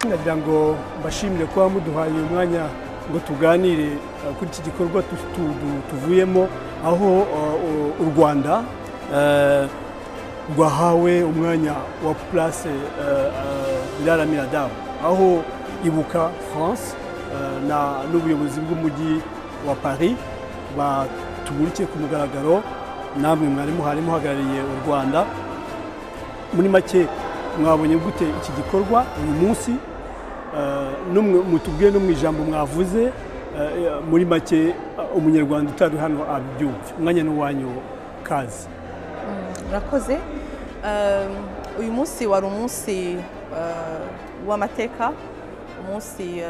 nagira ngo mbashimire kuba muduhaye umwanya ngo tuganire kuri iki gikorwa tuvuyemo aho u rwanda rwahawe umwanya wa purase biraramira damu aho ibuka france n'ubuyobozi bw'umujyi wa paris batumurikiye ku mugaragaro namwe mwari muhari muhagarariye u rwanda muri make mwabonye gute iki gikorwa uyu munsi mutubwiye no mu ijambo mwavuze muri make umunyarwanda utari hano abyumva umwanya n'uwanyu kazi murakoze uyu munsi wari umunsi w'amateka umunsi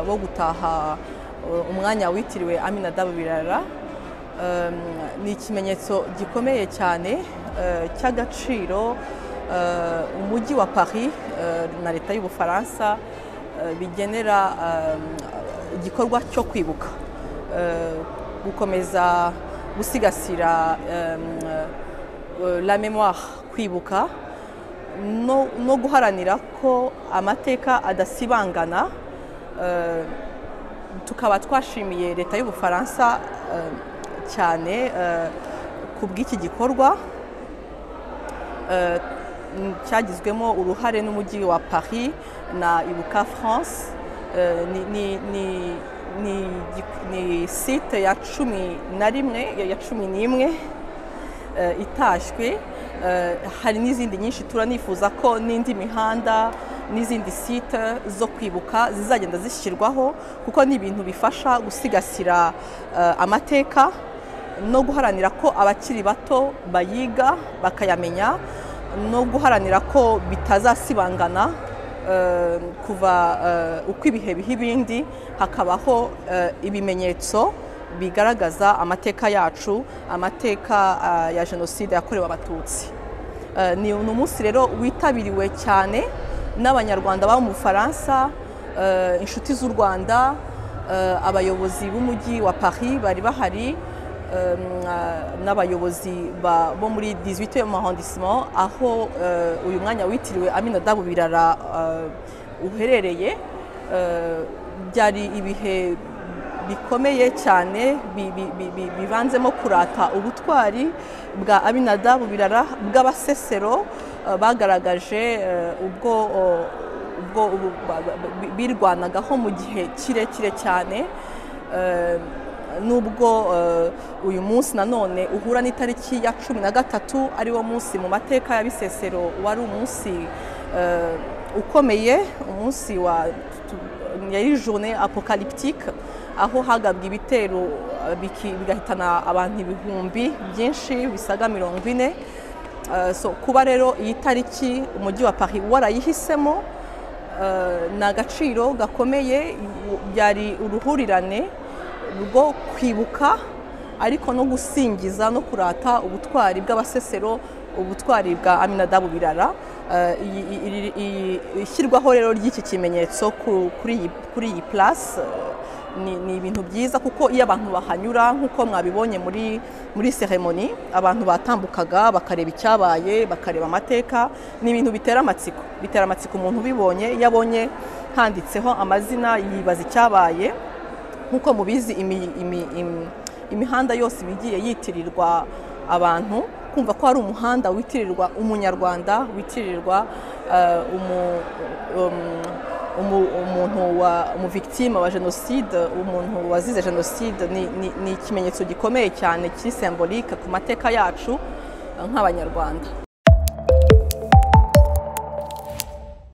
wo gutaha umwanya witiriwe aminadabu birara ni ikimenyetso gikomeye cyane cy'agaciro umujyi wa paris na leta y'ubufaransa bigenera igikorwa cyo kwibuka gukomeza gusigasira la memoire kwibuka no guharanira ko amateka adasibangana tukaba twashimiye leta y'ubufaransa cyane ku bw'iki gikorwa cyagizwemo uruhare n'umujyi wa paris na ibuka france ni site ya cumi na rimwe ya cumi n'imwe itashywe hari n'izindi nyinshi turanifuza ko n'indi mihanda n'izindi site zo kwibuka zizagenda zishyirwaho kuko ni ibintu bifasha gusigasira amateka no guharanira ko abakiri bato bayiga bakayamenya no guharanira ko bitazasibangana kuva uko ibihe biha ibindi hakabaho ibimenyetso bigaragaza amateka yacu amateka ya jenoside yakorewe abatutsi ni umunsi rero witabiriwe cyane n'abanyarwanda baba mu bufaransa inshuti z'u rwanda abayobozi b'umujyi wa paris bari bahari n'abayobozi bo muri 18 arrondissement aho uyu mwanya witiriwe Aminadabu Birara uherereye byari ibihe bikomeye cyane bivanzemo kurata ubutwari bwa Aminadabu Birara bw'abasesero bagaragaje ubwo ubwo birwanagaho mu gihe kirekire cyane nubwo uyu munsi nanone uhura n'itariki ya cumi na gatatu ari wo munsi mu mateka ya bisesero wari umunsi ukomeye umunsi wa yari jone apokalipitike aho hagabwa ibitero bigahitana abantu ibihumbi byinshi bisaga mirongo ine kuba rero iyi tariki umujyi wa paris warayihisemo ni agaciro gakomeye byari uruhurirane rwo kwibuka ariko no gusingiza no kurata ubutwari bw'abasesero ubutwari bwa aminadabu birara ishyirwaho rero ry'iki kimenyetso kuri iyi purasi ni ibintu byiza kuko iyo abantu bahanyura nk'uko mwabibonye muri muri seremoni abantu batambukaga bakareba icyabaye bakareba amateka ni ibintu bitera amatsiko bitera amatsiko umuntu ubibonye iyo abonye handitseho amazina yibaza icyabaye nk'uko mubizi imihanda yose igiye yitirirwa abantu kumva ko hari umuhanda witirirwa umunyarwanda witirirwa umuntu umuvigitime wa jenoside umuntu wazize jenoside ni ikimenyetso gikomeye cyane kiri sembolike ku mateka yacu nk'abanyarwanda